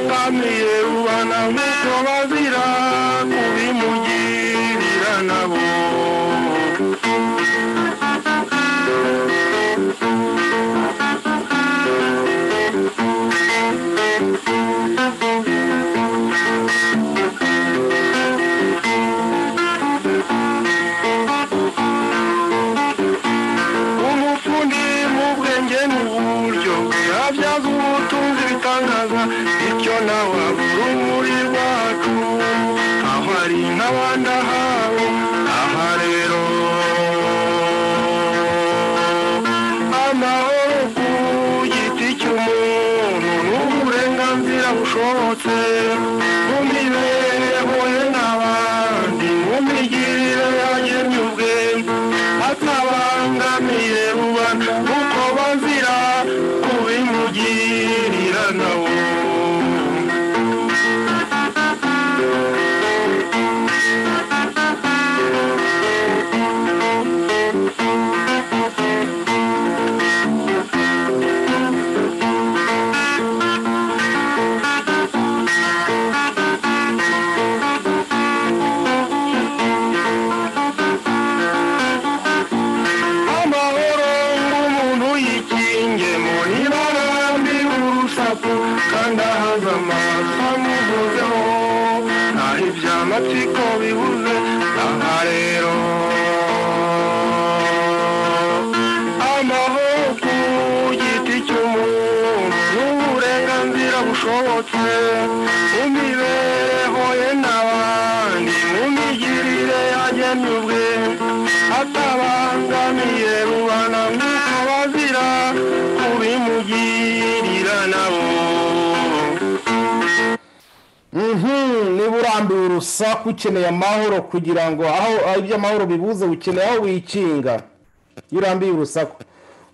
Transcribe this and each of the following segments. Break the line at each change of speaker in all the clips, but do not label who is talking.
bamiye rubana nk'uko bazira kubimugirira nabo umufundi mu bwenge mu buryo bwe abyaza ubutunzi bitangaza bityo nawe abura urumuri rwacu aho ari nk'abandi ahabo aha rero amahoro ku giti cy'umuntu n'uburenganzira bushobotse mu mibereho ye n'abandi mu migirire yagennye ubwenge atabangamiye rubanda kuko bazira kubimugirira nawe amahoro ng'umuntu yikinge mu ibara ry'urusaku kandi ahaza amaso amuvuzeho naho iby'amatsiko bibuze aha rero amahoro ku giti cy'umuntu n'uburenganzira bushobotse mu mibereho ye n'abandi mu migirire yagennye ubwenge atabangamiye rubana nk'uko bazira kubimugirira nabo
niba urambiwe urusaku ukeneye amahoro kugira ngo aho iby'amahoro bibuze ukeneye aho wikinga iyo urambiwe urusaku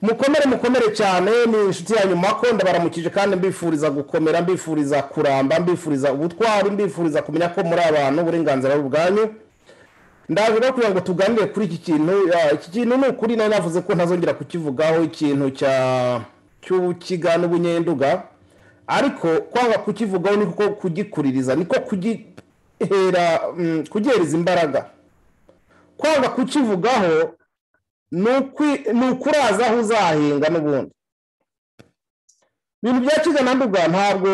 mukomere mukomere cyane ni inshuti yanyu mako ndabaramukije kandi mbifuriza gukomera mbifuriza kuramba mbifuriza ubutwari mbifuriza kumenya ko muri abantu uburenganzira ari ubwanyu ndaje no kugira ngo tuganire kuri iki kintu ah, iki kintu ni ukuri nari navuze ko ntazongera kukivugaho ikintu cya cy'ubukiga n'ubunyenduga ariko kwanga kukivugaho ni ko kugikuririza niko kugihera mm, kugihereza imbaraga kwanga kukivugaho ni ukwi- ni ukuraza aho uzahinga n'ubundi ibintu bya kiga na nduga ntabwo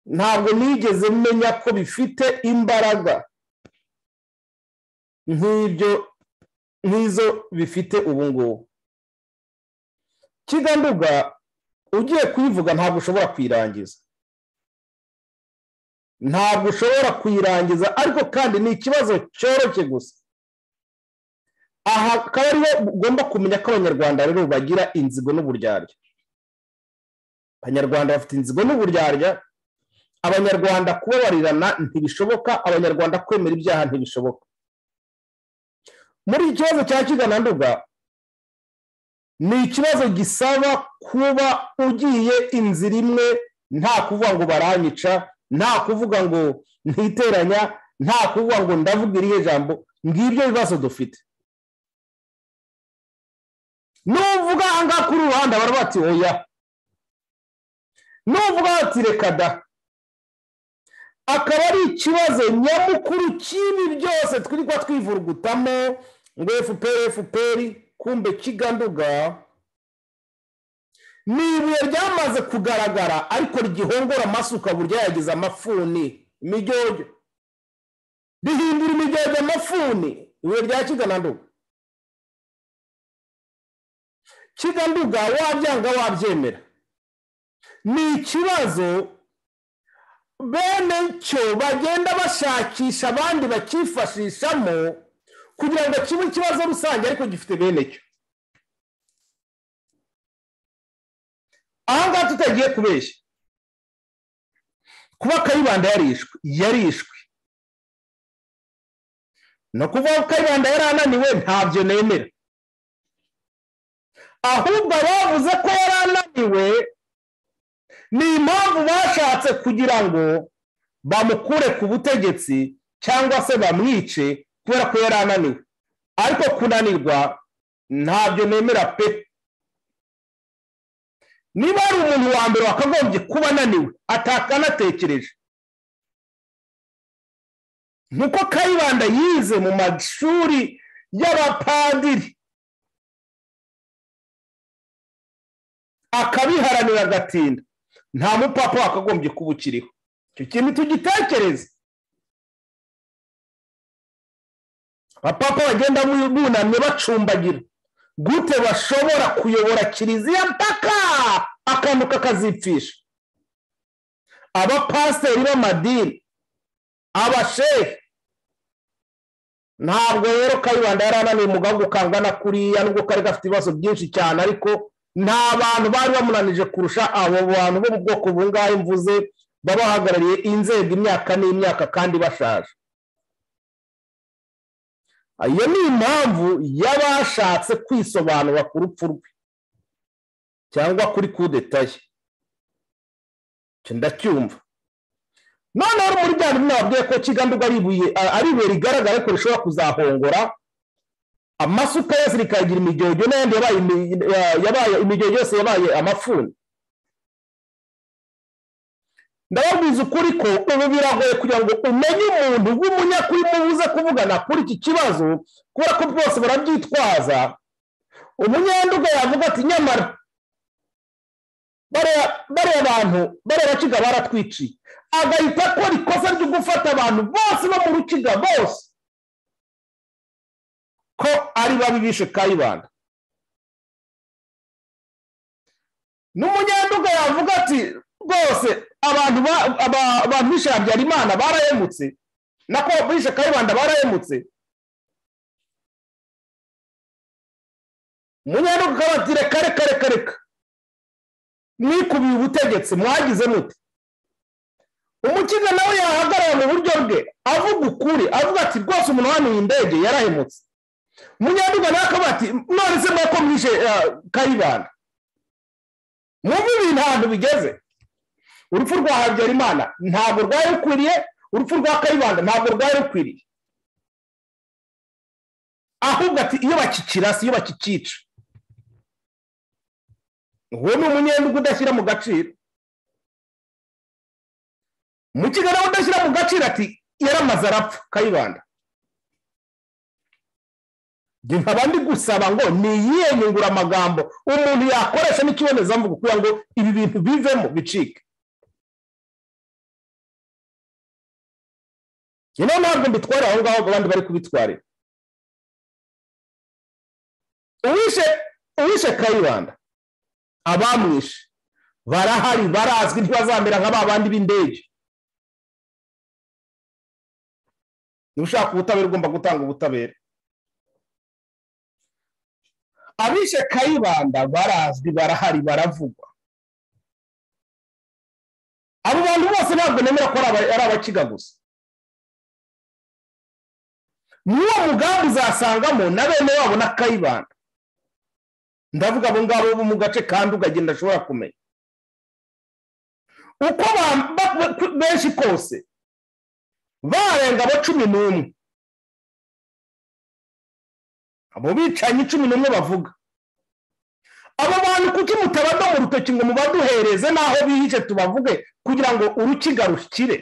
ntabwo nigeze menya ko bifite imbaraga nk'ibyo nk'izo bifite ubu ngubu kiganduga ugiye kuyivuga ntabwo ushobora kuyirangiza ntabwo ushobora kuyirangiza ariko kandi ni ikibazo cyoroshye gusa aha akaba ariho ugomba kumenya ko abanyarwanda rero bagira inzigo n'uburyarya abanyarwanda bafite inzigo n'uburyarya abanyarwanda kubabarirana ntibishoboka abanyarwanda kwemera ibyaha ntibishoboka muri iki kibazo cya kigananduga ni ikibazo gisaba kuba ugiye inzira imwe nta kuvuga ngo baranyica nta kuvuga ngo ntiteranya nta kuvuga ngo ndavuga irihe jambo ngibyo bibazo dufite nuvuga aha ngaha kuri ruhande bari bati oya nuvuga bati reka da akaba ari ikibazo nyamukuru cy'ibi byose twirirwa twivurugutamo ngo fpr fpr kumbe kiganduga ni ibuye ryamaze kugaragara ariko rigihongora amasuka burya yagize amafuni imijyojyo rihindura imijyojyo amafuni ibuye rya kigananduga kiganduga wabyanga wabyemera ni ikibazo bene cyo bagenda bashakisha abandi bakifashishamo kugira ngo kibe ikibazo rusange ariko gifite bene cyo aha ngaha tutagiye kubeshya kuba kayibanda yarishwe yarishwe ni ukuvuga ko kayibanda yari ananiwe ntabyo nemera ahubwo abavuze ko yari ananiwe ni impamvu bashatse kugira ngo bamukure ku butegetsi cyangwa se bamwice kubera ko yari ananiwe ariko kunanirwa ntabyo nemera pe niba hari umuntu wa mbere wakagombye kuba ananiwe atakanatekereje nuko kayibanda yize mu mashuri y'abapadiri akabiharanira agatinda nta mupapa wakagombye kuba ukiriho icyo kintu tugitekereze abapapa bagenda bunamye bacumbagira gute bashobora kuyobora kiliziya mpaka akantu kakazipfisha abapasiteri b'amadini abashehe ntabwo rero kayibanda yari ananiye umugambi ukangana kuriya nubwo kari gafite ibibazo byinshi cyane ariko nta bantu bari bamunanije kurusha abo bantu bo mu bwoko bungahe mvuze baba bahagarariye inzego imyaka n'imyaka kandi bashaje iyo ni impamvu y'abashatse kwisobanura ku rupfu rwe cyangwa kuri kudetaye ndacyumva noneho muri bya bintu nababwiye ko kigandurwa ari ibuye rigaragara ariko rishobora kuzahongora amasuka yose rikagira imijyojyo n'ayandi yabaye imijyojyo yose yabaye amafuni ndababwiza ukuri ko ubu biragoye kugira ngo umenye umuntu w'umunyakuri mubuze kuvugana kuri iki kibazo kubera ko bwose barabyitwaza umunyanduga yavuga ati nyamara bariya bantu bariya bakiga baratwiciye agahita akora ikosa ryo gufata abantu bose bo mu rukiga bose ko ari babi bishe kayibanda n'umunyanduga yavuga ati rwose abantu bishe habyarimana barahemutse nako bishe kayibanda barahemutse umunyanduga akaba ati reka reka reka reka mwikubiye ubutegetsi mwagize mute umukiza nawe yahagarara mu buryo bwe avuga ukuri avuga ati rwose umuntu wanuye indege yarahemutse munyanduga nawe akaba ati none se mwako mwishe kayibanda muve ibintu ahantu bigeze urupfu rwa habyarimana ntabwo rwari rukwiriye urupfu rwa kayibanda ntabwo rwari rukwiriye ahubwo ati iyo bakikirasa iyo bakikica uwo ni umunyenduga udashyira mu gaciro mu kigali udashyira mu gaciro ati yaramaze arapfa kayibanda nkaba ndi gusaba ngo ni iyihe nyunguramagambo umuntu yakoresha n'ikibonezamvugo kugira ngo ibi bintu bivemo bicike niyo ntabwo mbitwara aho ngaho abandi bari kubitwarira uwishe kayibanda abamwishe barahari barazwi ntibazamera nka ba bandi b'indege niba ushaka ubutabera ugomba gutanga ubutabera abishe kayibanda barazwi barahari baravugwa abo bantu bose ntabwo nemera ko ari abakiga gusa muri uwo mugambi uzasangamo na bene wabo na kayibanda ndavuga abo ngabo bo mu gace kandi ukagenda ashobora kumenya uko benshi kose barenga abo cumi n'umwe abo bicanyi cumi n'umwe bavuga abo bantu kuki mutabada mu rutoki ngo mubaduhereze n'aho bihishe tubavuge kugira ngo urukiga rukire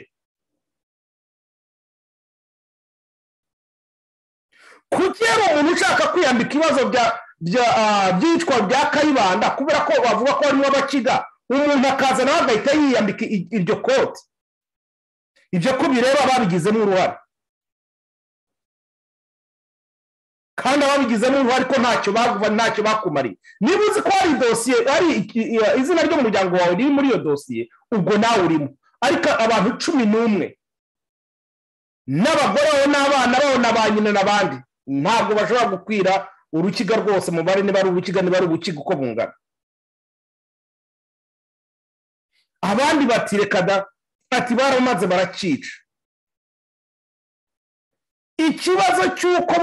kuki yari umuntu ushaka kwiyambika ibibazo byicwa bya kayibanda kubera ko bavuga ko harimo abakiga umuntu akaza nawe agahita yiyambika iryo koti ibyo ko bireba babigizemo uruhare kandi ababigizemo uruhare ko ntacyo ntacyo bakumariye niba uzi ko hari dosiye hari izina ry'umuryango wawe riri muri iyo dosiye ubwo nawe urimo ariko abantu cumi n'umwe n'abagore bawe n'abana bawe na ba nyina n'abandi ntabwo bashobora gukwira urukiga rwose mubare niba ari urukiga niba ari ubukiga uko bungana abandi bati reka da ati baramaze barakica ikibazo cy'uko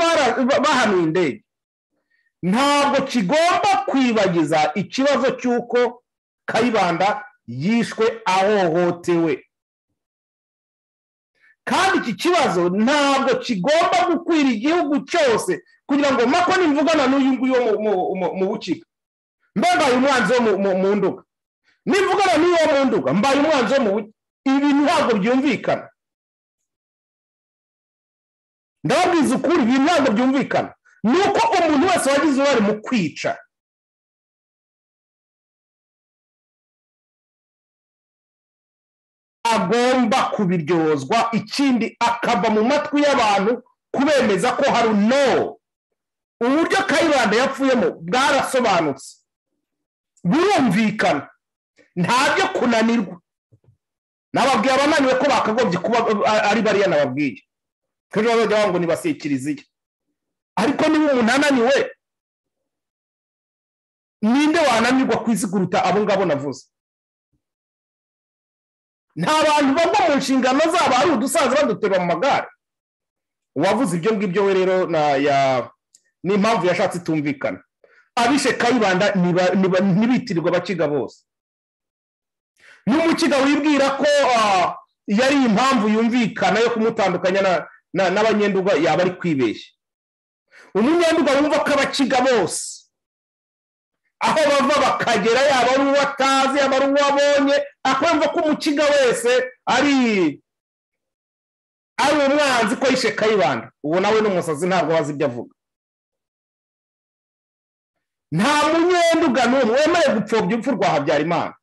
bahanuye indege ntabwo kigomba kwibagiza ikibazo cy'uko kayibanda yishwe ahohotewe kandi iki kibazo ntabwo kigomba gukwira igihugu cyose kugira ngo mako nimvugana n'uyu nguyu wo mu bukiga mbega uyu mwanzi wo mu nduga nivugana n'iyo mu nduga mbaye umwanzi wo mu buryo ibi ntabwo byumvikana ndababwiza ukuri ibi ntabwo byumvikana ni uko umuntu wese wagize uruhare mu kwica agomba kubiryozwa ikindi akava mu matwi y'abantu kubemeza ko hari no uburyo kayibanda yapfuyemo bwarasobanutse burumvikana ntabyo kunanirwa nababwiye abananiwe ko bakagombye kuba ari bariya nababwiye ko ejo bazajya bavuga ngo nibasiye kiliziya ariko niba umuntu ananiwe ninde wananirwa ku isi kuruta abo ngabo navuze nta bantu bava mu nshingano zabo ari udusaza baduterura mu magare uwavuze ibyo ngibyo we rero ni impamvu yashatse itumvikana abishe kayibanda ntibitirirwa abakiga bose n'umukiga wibwira ko yari impamvu yumvikana yo kumutandukanya n'abanyenduga yaba ari kwibeshya umunyenduga wumva ko abakiga bose aho bava bakagera yaba ari uwo atazi yaba ari uwo abonye akumva ko umukiga wese ari ari umwanzi ko yishe kayibanda uwo nawe n'umusazi ntabwo azi ibyo avuga nta munyenduga n'umwe wemeye gupfobya urupfu rwa habyarimana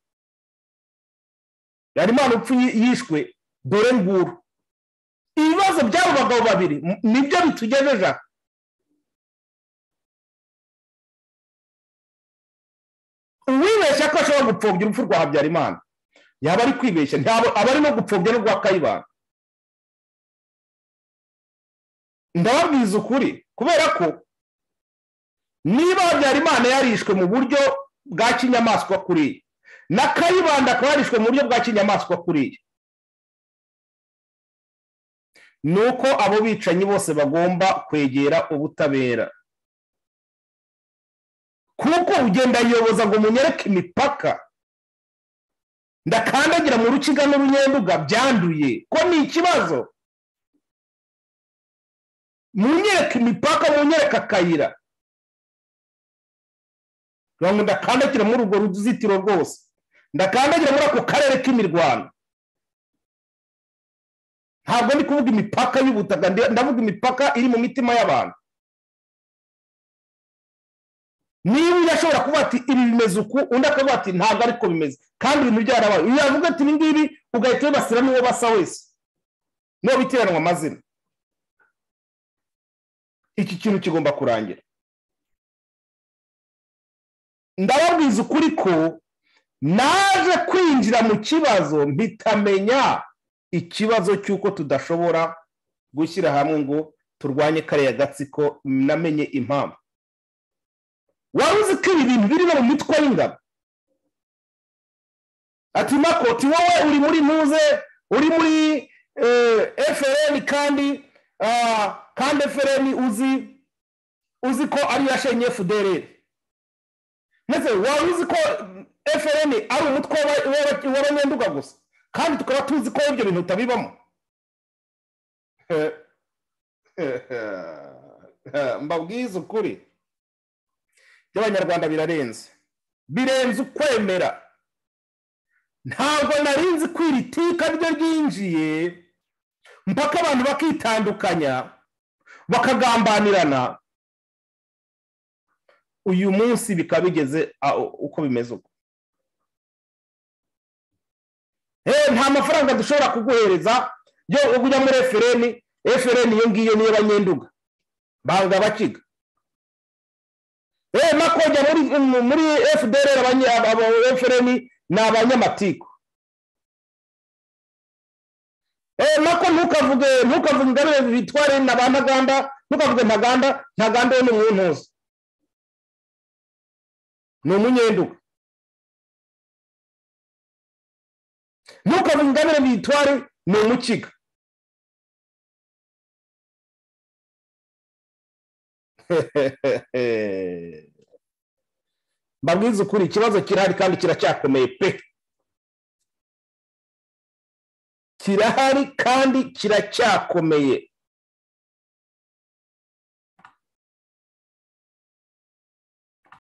habyarimana upfu yishwe dore nguru ibibazo by'abo bagabo babiri nibyo bitugejeje aha uwibeshya ko ashobora gupfobya urupfu rwa habyarimana yaba ari kwibeshya ntabwo aba ari no gupfobya n'urwa kayibanda ndababwiza ukuri kubera ko niba habyarimana yarishwe mu buryo bwa kinyamaswa kuriya na kayibanda akaba yarishwe mu buryo bwa kinyamaswa kuriya ni uko abo bicanyi bose bagomba kwegera ubutabera kuko ugenda ayoboza ngo munyereke imipaka ndakandagira mu rukiga n'urunyenduga byanduye ko ni ikibazo munyereke imipaka munyereke akayira ngo ndakandagira muri urwo ruzitiro rwose ndakandagira muri ako karere k'imirwano ntabwo ndi kuvuga imipaka y'ubutaka ndavuga imipaka iri mu mitima y'abantu niba undi ashobora kuvuga ati ibi bimeze uku undi akavuga ati ntabwo ariko bimeze kandi ibintu byarabaye uyu yavuga ati ibi ngibi ugahita wibasira n'uwo basa wese niwo bitiranwa amazina iki kintu kigomba kurangira ndababwiza ukuri ko naje kwinjira mu kibazo mpitamenya ikibazo cy'uko tudashobora gushyira hamwe ngo turwanye kariya gatsiko namenye impamvu wari uzi ko ibi bintu biri no mu mitwe y'ingabo ati makoti wowe uri muri ntuze uri muri efereni kandi kandi efereni uzi uzi ko ariyo yashenye efudereri ndetse wari uzi ko efereni ari umutwe w'abanyenduga gusa kandi tukaba tuzi ko ibyo bintu utabibamo mbabwize ukuri by'abanyarwanda birarenze birenze ukwemera ntabwo narinzi ko iri tika ryo ryinjiye mpaka abantu bakitandukanya bakagambanirana uyu munsi bikaba bigeze uko bimeze uko nta mafaranga dushobora kuguhereza yo kujya muri efereni efereni iyo ngiyo niyo banyenduga banga abakiga eee makojya muri fdr efereni ni abanyamatiku eee mako ntukavuge ntukavuge ingabire bitware na ba ntaganda ntukavuge ntaganda ntaganda we ni umwuntuzi ni umunyenduga ntukavuge ingabire bitware ni umukiga mbabwize ukuri ikibazo kirahari kandi kiracyakomeye pe kirahari kandi kiracyakomeye